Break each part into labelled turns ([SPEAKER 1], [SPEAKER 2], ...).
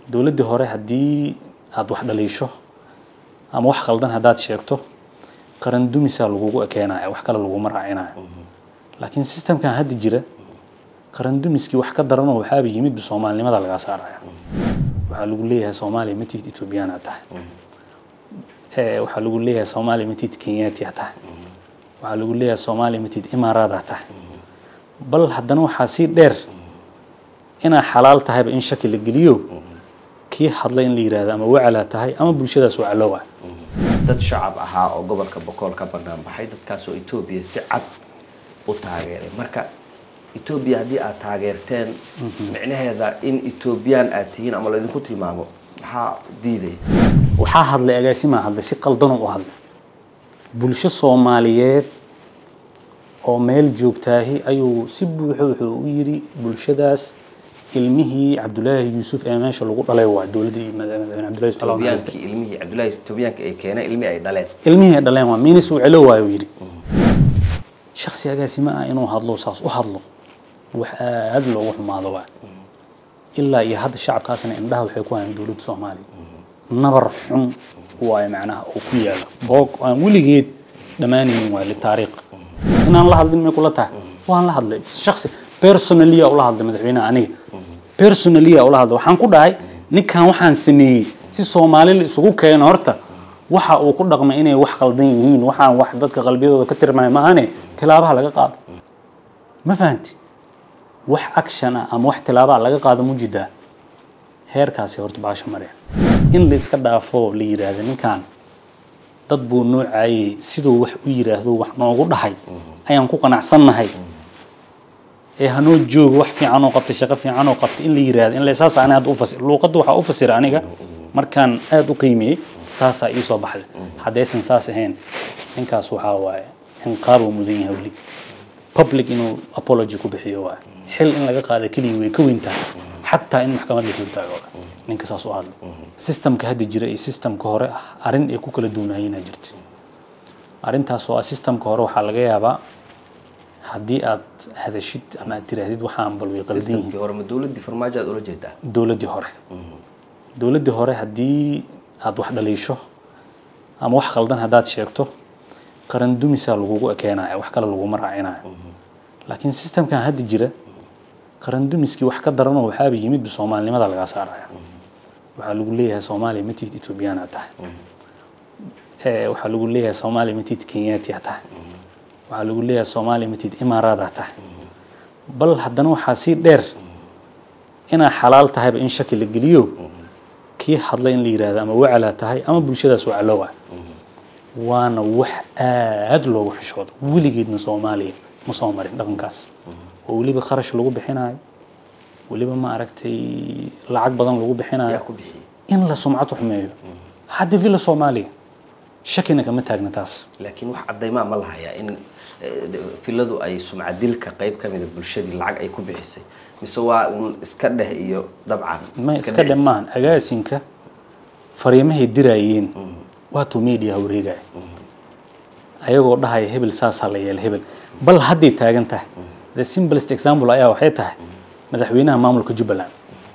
[SPEAKER 1] dowladdii hore haddii aada wax dhaliisho ama wax khaldan haddaad sheegto qaran dumisaa lagugu ekeenayo wax kale laguma raacinayo laakiin systemkan hadda jira qaran dumiskii wax ka daranoo waxaaba yimidba soomaalinimada lagaa saaraya waxaa lagu leeyahay soomaaliya matid ethoobiyaana tahay waxaa lagu leeyahay soomaaliya matid kenyatia tahay waxaa lagu leeyahay soomaaliya matid imaaraada tahay bal haddana waxaa sii dheer inaa xalaal tahayba in shaki la geliyo kii hadlay in la yihahdo ama wacalaa tahay ama bulshadaas wacalowa
[SPEAKER 2] dad shacab ahaa oo gobolka boqol ka banaan baxay dadkaasoo etoobiya si cad u taageeray marka etoobiya haddii aad taageerteen micnaheeda in etoobiyaan aad tihiin ama laydinku tilmaamo maxaa diidaya
[SPEAKER 1] waxaa hadlay agaasimaa hadlay si qaldanoo u hadlay bulsho soomaaliyeed oo meel joogtaahi ayuu si buuxo wuxuu u yidhi bulshadaas ilmihii cabdulaahi yuusuf ee meesha lagu dhalay waa dowladdii madaxweyne cabdullahi yusuf Allah
[SPEAKER 2] etoobiyaankii ilmihii cabdullaahi etoobiyaanka ay keeneen ilmihii ay dhaleen
[SPEAKER 1] ilmihii ay dhaleen waa miinis uu celo waayo yidhi shaksi agaasima ah inuu hadlo saas u hadlo wax aad loogu xumaado waa ilaa iyo hadda shacabkaasna indhaha waxay ku hayaan dowladda soomaaliya nabar xun waayo macnaha oo ku yaala boog aan weligeed dhammaanaynin waa litaariikh inaan la hadlin may kula tahay waan la hadlay shaksi personalia ula hadlay madaxweynaha aniga personalia ula hadlay waxaan ku dhahay ninkan waxaan sameeyey si soomaali la isugu keeno horta waxa uu ku dhaqmay inay wax qaldan yihiin waxaan wax dadka qalbiyadooda ka tirmaya maahane tilaabaha laga qaado ma fahanti wax action ah ama wax tilaabaha laga qaado mujidaa heerkaasi horta baasha mareen in la iska dhaafo la yiraahdo ninkan dad buu noocaayey siduu wax u yiraahdo wax noogu dhahay ayaan ku qanacsannahay ee hanoo joogo wax fiican oo qabtay shaqo fiican oo qabtay in la yiraahdo in la saas aan hadda u fasir luuqadda waxaa u fasira aniga markaan aad u qiimeeyey saasaa ii soo baxday haddaysan saas ahayn ninkaas waxaa waaye inqaab uu mudan yahay weli public inuu apology ku bixiyo waaye xil in laga qaada keligii way ka weyn tahay xataa in maxkamad la fultaago ninka saas u hadla systemka hadda jira iyo systemka hore ah arrin ay ku kala duwanaayeenaa jirta arrintaas oo ah systemka hore waxaa laga yaabaa haddii aad hadashid ama aad tiraahdid waxaan bal way qaldan yihiin
[SPEAKER 2] systemkii hore ma dowladdii farmaajo aad ula jeedaa
[SPEAKER 1] dowladdii hore dowladdii hore haddii aada wax dhaliisho ama wax khaldan haddaad sheegto qaran dumisaa lagugu ekeenayo wax kale laguma raacinayo laakiin systemkan hadda jira qaran dumiskii wax ka daranoo waxaaba yimidba soomaalinimada lagaa saaraya waxaa lagu leeyahay soomaaliya matid ethoobiyaana tahay waxaa lagu leeyahay soomaaliya matid kenyatia tahay waxaa lagu leeyahay soomaaliya matid imaaraada tahay bal haddana waxaa sii dheer inaa xalaal tahayba in shaki la geliyo kii hadlay in la yihahdo ama wacalaa tahay ama bulshadaas wacalowa waana wax aad loogu xishoodo weligeedna soomaaliya ma soo marin dhaqankaas oo weliba kharash lagu bixinayo weliba ma aragtay lacag badan lagu bixinayo
[SPEAKER 2] yaa ku bixiyey
[SPEAKER 1] in la sumcad xumeeyo hadda villa soomaaliya shakina kama taagna taas
[SPEAKER 2] laakiin wax caddaymaa ma lahayaa in filadu ay sumcadilka qayb ka mida bulshadii lacag ay ku bixisay mise waa un iska dheh iyo dabcan
[SPEAKER 1] ma iska dhe maahan agaasinka fariimahay diraayeen waatuu media wareegaya ayagoo dhahaya hebel saasaa la yeela hebel bal hadday taagan tahay the simplest example ayaa waxay tahay madaxweynaha maamulka jubbaland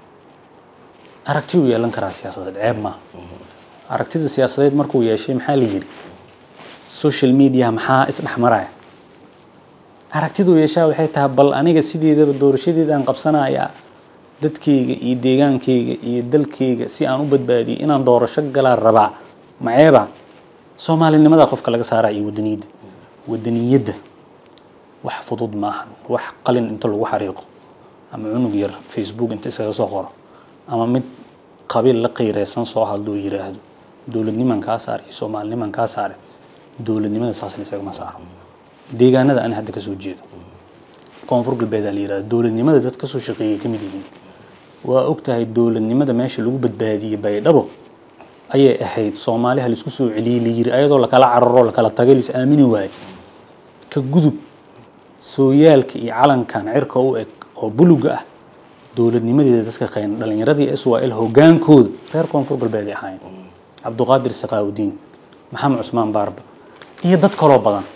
[SPEAKER 1] aragti uu yeelan karaa siyaasadeed ceeb maaha aragtida siyaasadeed markuu yeeshay maxaa la yidhi social media maxaa isdhexmaraya aragtiduu yeeshaa waxay tahay bal aniga sideedaba doorashadeedaan qabsanayaa dadkayga iyo deegaankayga iyo dalkayga si aan u badbaadiyay inaan doorasho galaa rabaa maceeba soomaalinimada qofka laga saaraa iyo wadaniyadda wadaniyadda wax fudud ma ahan wax qalin inta lagu xariiqo ama cunug yar facebook inta iskaga soo qoro ama mid qabiil la qayreysan soo hadloo yiraahdo dowladniman kaa saar iyo soomaaliniman kaa saare dowladnimada saasna isagama saaro deegaanada ani hadda kasoo jeedo koonfur galbeed aa la yihahdo dowladnimada dad kasoo shaqeeyay ka mid yihiin waa ogtahay dowladnimada meesha lagu badbaadiyey baydhabo ayay ahayd soomaaliha laisku soo celiyey la yiri ayadoo lakala cararo lakala tagay lais aamini waaye ka gudub sooyaalka iyo calankan cirka u eg oo buluga ah dowladnimadeeda dadka qayn dhalinyaradii swal hogaankooda reer koonfur galbeed ay ahaayeen cabduqaadir sakaawudiin maxamed cusmaan baarba iyo dad kaloo badan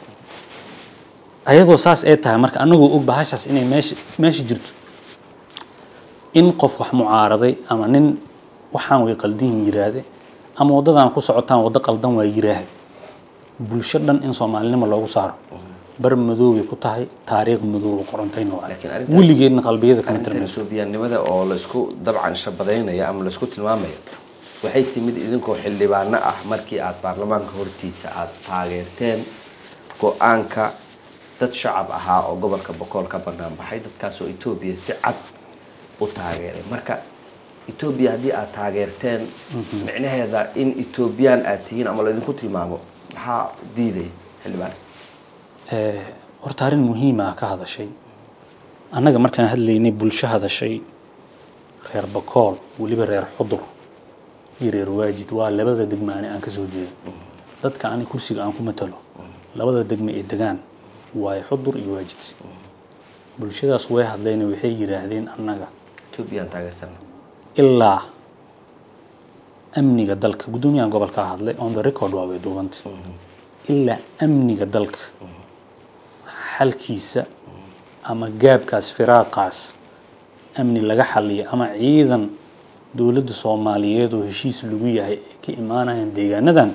[SPEAKER 1] ayadoo saas ay tahay marka anagoo og bahashaas inay meesha meesha jirto in qof wax mucaaraday ama nin waxaan way qaldihin yiraahde ama waddadan ku socotaan waddo qaldan waa yiraahde bulsho dhan in soomaalinimo loogu saaro bar madoobay ku tahay taariikh madooba qorantayna waa
[SPEAKER 2] Laakiin arrintan-
[SPEAKER 1] weligeedna qalbiyada kama
[SPEAKER 2] arrintan
[SPEAKER 1] tirmayso
[SPEAKER 2] etoobiyaannimada oo laisku dabcan shabadaynaya ama laisku tilmaamayo waxay timid idinkoo xildhibaano ah markii aad baarlamaanka hortiisa aad taageerteen go-aanka dad shacab ahaa oo gobolka bokool ka banaan baxay dadkaasoo etoobiya si cad u taageeray marka etoobiya haddii aad taageerteen micnaheeda in etoobiyaan aad tihiin ama laydinku tilmaamo maxaa diidaya xildhibaan
[SPEAKER 1] Eh, horta arrin muhiima ka hadashay annaga markaan hadlaynay bulsho hadashay reer bakool weliba reer xudur iyo reer waajid waa labada degmaane aan ka soo jeedo dadka ani kursiga aan ku matalo labada degme ee degaan waayo xudur iyo waajid bulshadaas way hadlayna waxay yidhaahdeen annaga
[SPEAKER 2] etoobiyaan taageersana
[SPEAKER 1] ilaa amniga dalka guddoomiyahan gobolka hadlay on the record waa way duubantay ilaa amniga dalka xalkiisa ama gaabkaas firaaqaas amni laga xaliyo ama ciidan dowladda soomaaliyeed oo heshiis lagu yahay ay ka imaanayaan deegaanadan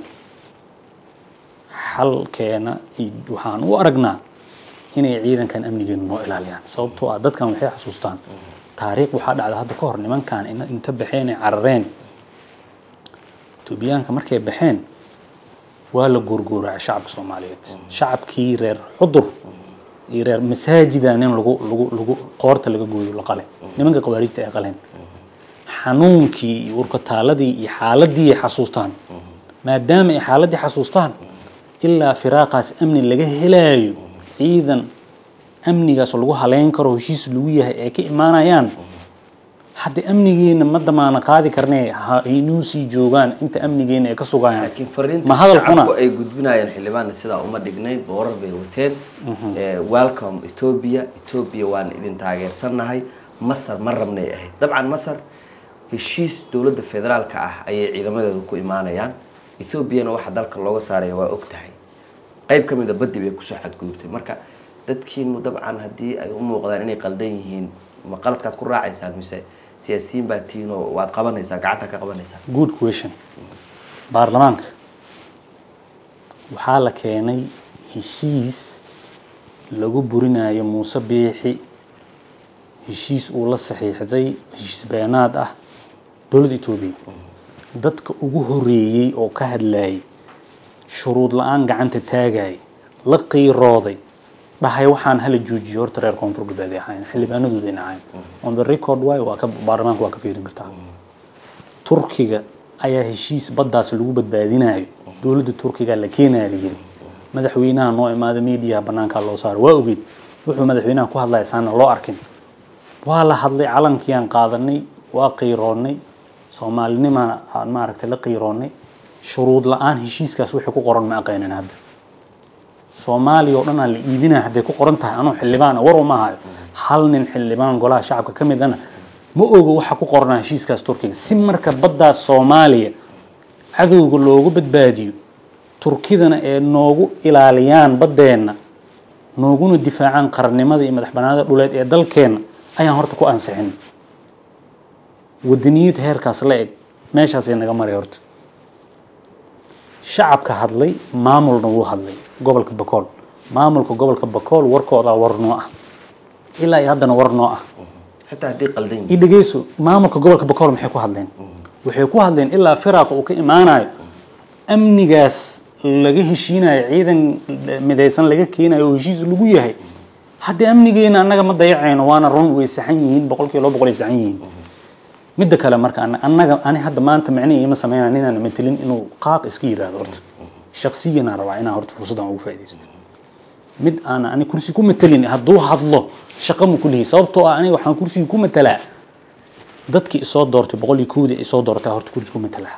[SPEAKER 1] xalkeena iyo waxaan u aragnaa inay ciidankan amnigeena noo ilaaliyaan sababtoo ah dadkan waxay xasuustaan taariikh waxaa dhacda hadda ka hor nimankan ina- inta baxeen ay carareen etoobiyaanka markay baxeen waa la goorgooracay shacabka soomaaliyeed shacabkii reer xudur iyo reer masaajida nin lagu lagu lagu qoorta laga gooyo la qale nimanka khawaarijta ay qaleen xanuunkii iyo urkataaladii iyo xaaladii ay xasuustaan maadaama ay xaaladii xasuustaan ilaa firaaqaas amni laga helaayo ciidan amnigaas lagu haleyn karo heshiis lagu yahay ay ka imaanayaan hadda amnigeena ma damaana qaadi karnee ha inuu sii joogaan inta amnigeena ay ka sugayaan
[SPEAKER 2] laakiin fariinta
[SPEAKER 1] ma hadalkuna
[SPEAKER 2] shacabku ay gudbinayaan xildhibaanna sidaa uma dhignayn boorar bay wateen Eh, welcome ethiopia ethiopia waan idin taageersannahay masar ma rabnay ahayd dabcan masar heshiis dowladda federaalka ah ayay ciidamadeedu ku imaanayaan ethoobiana waxa dalka looga saaraya waa og tahay qayb ka mida baddi bay kusoo xadgudubtay marka dadkiinu dabcan haddii ay u muuqdaan inay qaldan yihiin ma qaladkaad ku raacaysaan mise siyaasiyiin baa tihiin oo waad qabanaysaa gacanta ka qabanaysaa
[SPEAKER 1] good question baarlamaanka waxaa la keenay heshiis lagu burinayo muuse biixi heshiis uu la saxiixday heshiis beenaad ah dowladda etoobiya dadka ugu horeeyey oo ka hadlayay shuruud la-aan gacanta taagay la qiirooday dhahay waxaan hala joojiyo horta reer koonfur galbeed ay ahayn xildhibaanadooda ay ahayn on the record way waa ka baarlamaanka waa ka fiirin kartaa turkiga ayaa heshiis baddaas lagu badbaadinayo dowladda turkiga la keenaya la yiri madaxweynaha noo imaada mediaha banaankaa loo saaro waa ogeyd wuxuu madaxweynaha ku hadlaya saana loo arkin waa la hadlay calankiiaan qaadanay waa qiiroonnay soomaalinimana aan maaragtay la qiiroonnay shuruud la-aan heshiiskaas wixii ku qoran ma aqaynin hadda soomaaliya oo dhan aan la iibinaya hadday ku qoran tahay anuu xildhibaana war uma hayo hal nin xildhibaan golaha shacabka ka midana ma ogo waxa ku qornaa heshiiskaas turkiga si marka baddaas soomaaliya cadowga loogu badbaadiyo turkidana ee noogu ilaaliyaan baddeenna nooguna difaacaan qarannimada iyo madax banaanida dhuleed ee dalkeenna ayaan horta ku ansixin wadaniyad heerkaas la eg meeshaasay naga maray horta shacabka hadlay maamulna wuu hadlay gobolka bakool maamulka gobolka bakool warkoodaa war noo ah ilaa iyo haddana war noo ah
[SPEAKER 2] xitaa haddii qaldan yihiin
[SPEAKER 1] i dhegeyso maamulka gobolka bakool maxay ku hadleen waxay ku hadleen ilaa firaaqa uu ka imaanayo amnigaas laga heshiinayo ciidan midaysan laga keenayo oo heshiis lagu yahay haddii amnigeena annaga ma dayacayno waana run way saxan yihiin boqolkiiba laba boqol ay saxan yihiin midda kale marka ana- annaga ani hadda maanta micnihi ima sameynaya ninaan matelin inuu qaaq iska yidhaahdo horta shaksiyanaan rabaa inaan horta fursaddan ugu faaidaysto mid aan ani kursi ku matelin hadduu hadlo shaqo ma kulihi sababtoo ah aniga waxaan kursiga ku matelaa dadkii isoo doortay boqol iyo kowdii isoo doortay horta kursi ku matelaa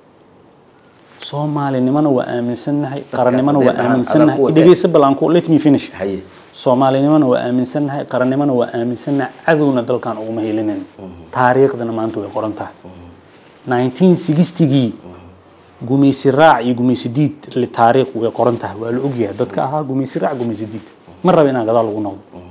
[SPEAKER 1] soomaalinimana waa aaminsannahay qarannimana waa
[SPEAKER 2] hadday dhahaan
[SPEAKER 1] aaminsannahay
[SPEAKER 2] adag u
[SPEAKER 1] dhegeysa bal aan ku let me finish
[SPEAKER 2] haye
[SPEAKER 1] soomaalinimana waa aaminsannahay qarannimana waa aaminsannahay cadowna dalkan uguma helinayn taariikhdana maanta way qoran tahay 1960gii gumaysi raac iyo gumaysi diid li taariikh way qoran tahay waa la ogyahay dadka ahaa gumaysi raac gumaysi diid ma raba inaan gadaal ugu noqdo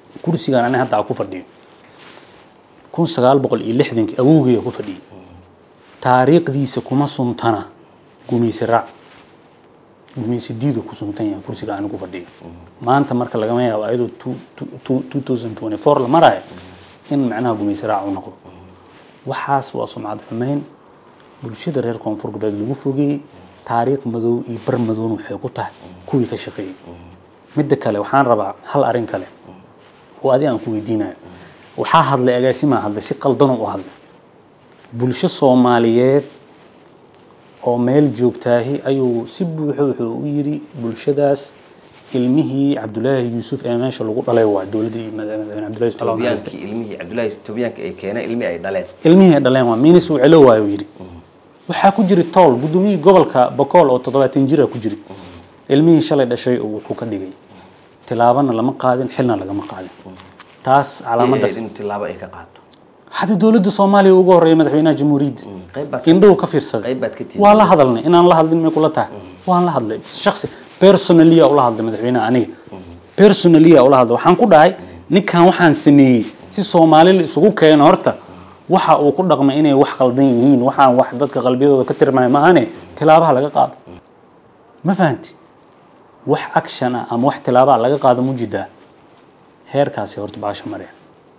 [SPEAKER 1] kursigan ani hadda aan ku fadhiyo kun sagaal boqol iyo lixdankii awowgeya ku fadhiyey taariikhdiisa kuma suntana gumaysi raac gumaysi diidu ku suntan yahay kursiga anigu fadhiyo maanta marka lagama yaabo ayadoo two- two- two- 2024 la maraayo in macnaha gumaysi raac u noqdo waxaas waa sumcad xumeyn bulshada reer koonfur galbeed lagu fogeeyey taariikh madow iyo bar madowna waxay ku tahay kuwii ka shaqeeyey midda kale waxaan rabaa hal arrin kale oo adi aan ku weydiinayo waxaa hadlay agaasimaa hadlay si qaldanoo u hadlay bulsho soomaaliyeed oo meel joogtaahi ayuu si buuxo wuxuu u yidhi bulshadaas ilmihii cabdulaahi yuusuf ee meesha lagu dhalay waa dowladdii madaxweyne cabdulaahi yusuf Allah naxariiste.
[SPEAKER 2] toobiyaankii ilmihii cabdullaahi toobiyaanka ay keeneen ilmihii ay dhaleen
[SPEAKER 1] ilmihii ay dhaleen waa miinis uu celo waayo yidhi waxaa ku jiri tool gudoomiyihii gobolka bokool oo toddobaatan jira ku jiri ilmihii shalay dhashay oo wuxuu ka dhigay tilaabana lama qaadin xilna lagama qaadin taas calaamadaas
[SPEAKER 2] in tilaabo ay ka qaato
[SPEAKER 1] hadda dowladda soomaaliya ugu horreeya madaxweynaha jamhuuriyadda
[SPEAKER 2] qayb baad ka-
[SPEAKER 1] indhuhu ka fiirsaday
[SPEAKER 2] qayb baad ka tihi
[SPEAKER 1] waa la hadalnay inaan la hadlin may kula tahay waan la hadlay shaksi personalia ula hadlay madaxweynaha aniga personalia ula hadlay waxaan ku dhahay ninkan waxaan sameeyey si soomaali la isugu keeno horta waxa uu ku dhaqmay inay wax qaldan yihiin waxaan wax dadka qalbiyadooda ka tirmaya maahane tilaabaha laga qaado ma fahanti wax action ah ama wax tilaabaha laga qaado mujidaa heerkaasi horta baasha mareen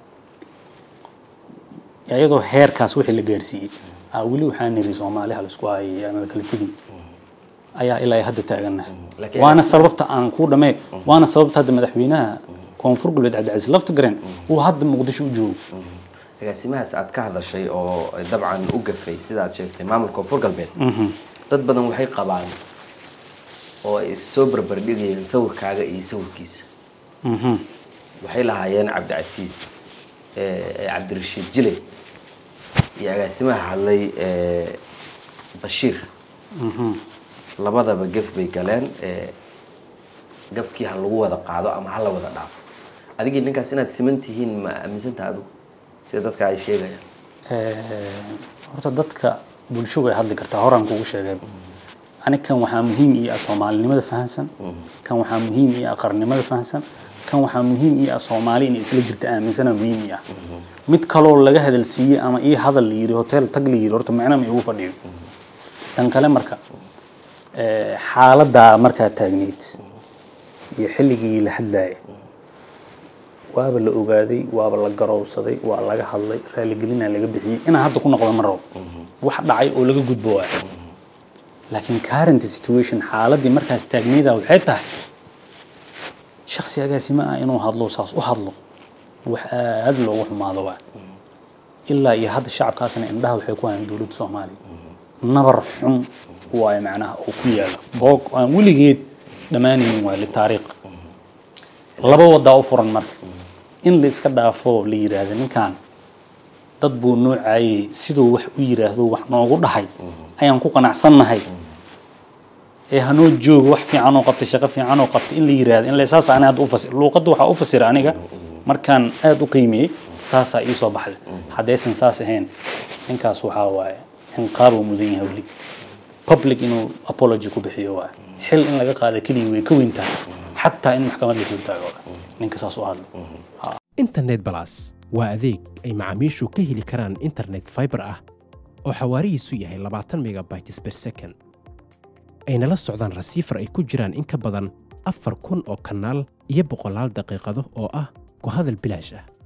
[SPEAKER 1] iyadoo heerkaas wixii la gaarsiiyey aa weli waxaan niri soomaali ha laisku hayay aanada kala tegin ayaa ilaa ay hadda taagannahay
[SPEAKER 2] Laakiin-
[SPEAKER 1] waana sababta aan ku dhamee waana sababta hadda madaxweynaha koonfur galbeed cabdicasiis laftigareen uu hadda muqdisho u joogo
[SPEAKER 2] agaasimahaas aad ka hadashay oo dabcan u gafay sida aad sheegtay maamulka koonfur galbeed dad badan waxay qabaan oo ay soo barbardhigayeen sawirkaaga iyo sawirkiisa
[SPEAKER 1] Mhm.
[SPEAKER 2] waxay lahaayeen cabdicasiis eh, cabdirashiid jile iyo agaasimaha hadlay eh, bashiir labadaba gef bay galeen eh, gafkii ha lagu wada qaado ama ha la wada dhaafo adigii ninkaas inaad siman tihiin ma aaminsantaha adigu sida dadka ay sheegayaan
[SPEAKER 1] Eh, horta dadka bulsho way hadli kartaa horaan kugu sheegay anig kan waxaa muhiim ii ah soomaalinimada fahansan kan waxaa muhiim ii ah qarnimada fahansan kan waxaa muhiim ii ah soomaali inay isla jirta aaminsana muhiim ii ah mid kaloo laga hadalsiiyey ama ii hadal la yidhi hotel tag la yidhi horta macna ma igu fadhiyo tan kale marka eh, xaaladdaa markaa taagneyd iyo xilligii la hadlaayay waaba la ogaaday waaba la garowsaday waa laga hadlay raaligelinaa laga bixiyey inaan hadda ku noqdo ma rabo wax dhacay oo laga gudbo waay laakiin current situation xaaladii markaas taagnayda waxay tahay shaksi agaasima ah inuu hadlo saas u hadlo wax aad loogu xumaado waay ilaa iyo hadda shacabkaasna indhaha waxay ku hayaan dowladda soomaaliya nabar xun waayo macnaha oo ku yaala boog aan weligeed dhammaanaynin waay litaariikh laba wadaa u furan marka in la iska dhaafo la yidhaahdo ninkan dad buu noo caayey siduu wax u yidhaahdo wax noogu dhahay ayaan ku qanacsannahay ee hanoo joogo wax fiican oo qabtay shaqo fiican oo qabtay in la yidhaahdo in la saas ani hadda u fasir luuqadda waxaa u fasira aniga markaan aad u qiimeeyey saasaa ii soo baxday haddaysan saas ahayn ninkaas waxaa waaye inqaabuu mudan yahay weli public inuu apology ku bixiyo waaye xil in laga qaada keliya way ka weyn tahay xataa in maxkamad la soo taago ninka saas u hadlo
[SPEAKER 3] internet balas waa adeeg ay macaamiishu ka heli karaan internet fiber ah oo xawaarihiisu yahay 20 megabytes per second ayna la socdaan rasiifar ay ku jiraan in ka badan afar kun oo kanaal iyo boqolaal daqiiqado oo ah ku hadal bilaash ah